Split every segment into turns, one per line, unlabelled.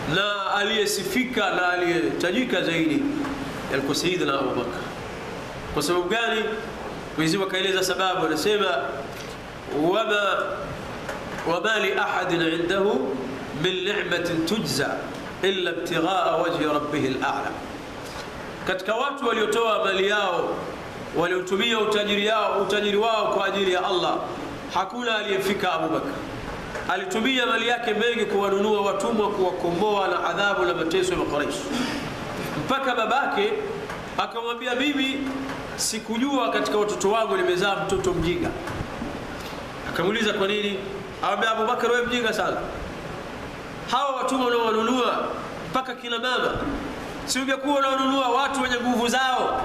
na aliyesifika na aliyetajika zaidi alikuwa Sayyidina Abu Bakar. Kwa sababu gani? Mwenyezi Mungu akaeleza sababu, anasema wama wama li ahadin indahu min ni'matin tujza illa ibtighaa wajhi rabbih al-a'la, katika watu waliotoa mali yao waliotumia utajiri yao utajiri wao kwa ajili ya Allah, hakuna aliyefika Abu Bakar. Alitumia mali yake mengi kuwanunua watumwa, kuwakomboa na adhabu na mateso ya Quraysh, mpaka babake akamwambia, mimi sikujua katika watoto wangu nimezaa mtoto mjinga. Akamuuliza kwa nini? Akamwambia, Abu Bakar, wewe mjinga sana. Hawa watumwa unaowanunua mpaka kina mama, si ungekuwa unawanunua watu wenye nguvu zao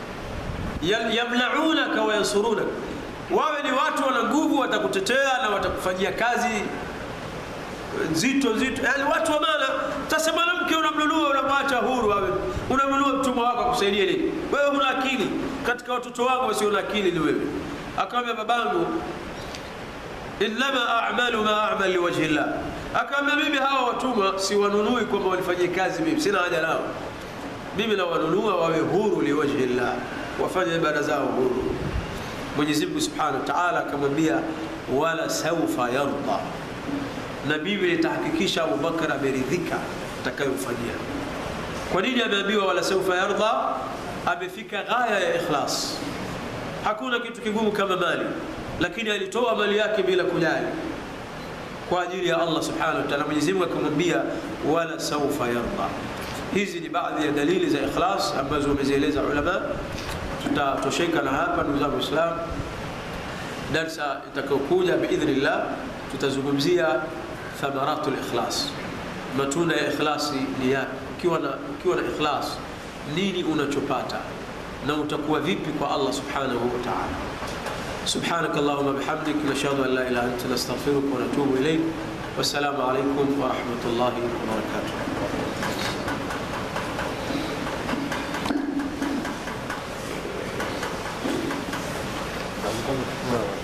yamnaunaka wa yansurunaka, wawe ni watu wana nguvu, watakutetea na watakufanyia kazi nzito nzito, yani watu wa maana. Sasa mwanamke unamnunua, unamwacha huru, awe unamnunua mtumwa wako akusaidie nini? Wewe huna akili. Katika watoto wangu wasio na akili ni wewe. Akamwambia babangu, innama a'malu ma a'mal liwajhi llah, akamwambia mimi hawa watumwa siwanunui kwamba walifanyie kazi, mimi sina haja nao, mimi nawanunua wawe huru liwajhi llah wafanye ibada zao huru. Mwenyezi Mungu Subhanahu wa Ta'ala akamwambia wala saufa yarda, na Biblia itahakikisha Abu Bakar ameridhika atakayofanyia. Kwa nini ameambiwa wala saufa yarda? Amefika ghaya ya ikhlas. Hakuna kitu kigumu kama mali, lakini alitoa mali yake bila kujali kwa ajili ya Allah Subhanahu wa Ta'ala. Mwenyezi Mungu akamwambia wala saufa yarda. Hizi ni baadhi ya dalili za ikhlas ambazo wamezieleza ulama tutatosheka na hapa ndugu zangu Waislamu. Darsa itakayokuja biidhnillah tutazungumzia thamaratul ikhlas, matunda ya ikhlasi ni yapi? Ukiwa na ukiwa na ikhlas, nini unachopata na utakuwa vipi kwa Allah subhanahu wa ta'ala. سبحانك اللهم بحمدك نشهد ان لا اله الا انت نستغفرك ونتوب اليك والسلام عليكم ورحمه الله وبركاته